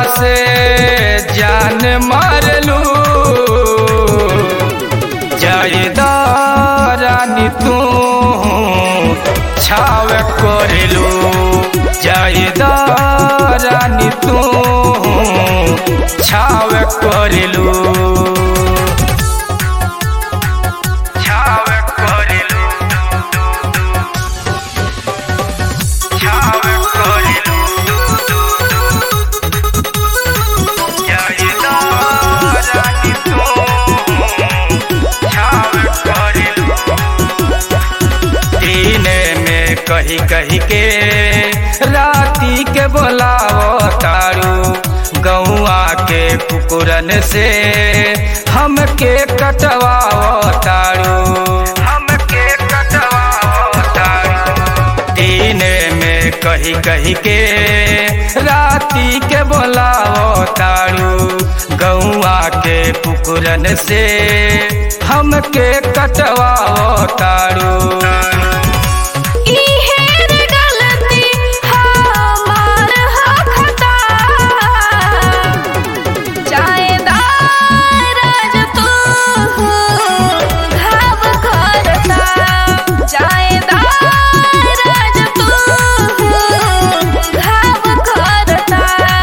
से जान मारलू जायदा रानी तू छाव करलू जायदा रानी तू छाव करलू छाव करलू छाव करलू जायदा रानी तू छाव करलू दीने में कही कही के राती के बोलावो तारू गौआ के कुकुरन से हमके कटवाओ तारू हमके कटवाओ तारू दीने में कही कही के राती के बोलाओ तारू गौआ के कुकुरन से हमके कटवाओ तारू इहेर गलती हमार ह खता जायदा राज तू घाव करता जायदा राज तू घाव करता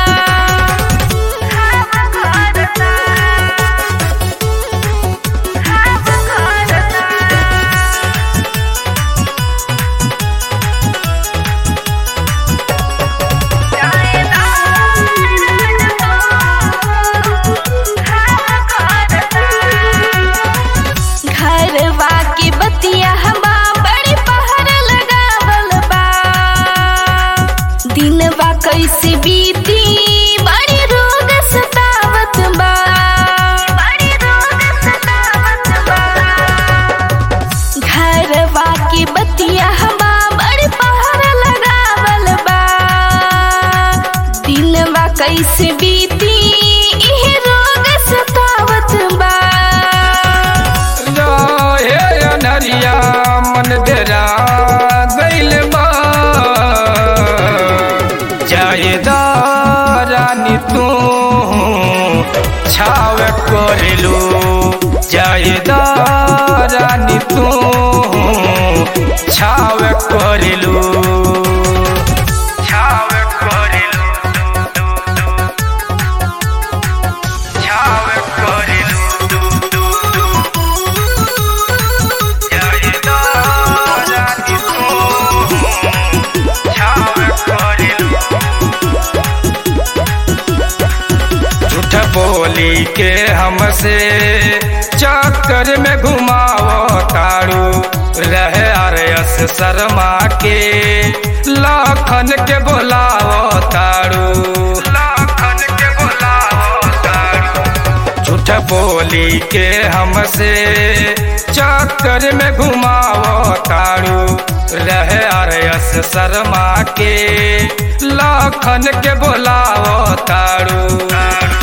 घाव करता घाव करता घरवा की बतिया हमा बड़ी पहर लगावल बा दिनवा कैसे बीती बड़ी रोग सतावत बा बड़ी रोग सतावत बा घरवा की बतिया हमा बड़ी पहर लगावल बा दिनवा कैसे बीती इहे रोग सतावत बा रहे अनरिया मन डेरा गइल बा जायदा रानी तू छाव करलू जायदा रानी तू छाव करलू छाव करलू छाव झूठ बोली के हमसे चक्कर में घुमाओ तारू रहे अरयस शर्मा के लाखन के बोलाओ तारू लाखन के बोलाओ तारू झूठ बोली के हमसे चक्कर में घुमाओ तारू रहे अरयस शर्मा के लाखन के बोलाओ तारू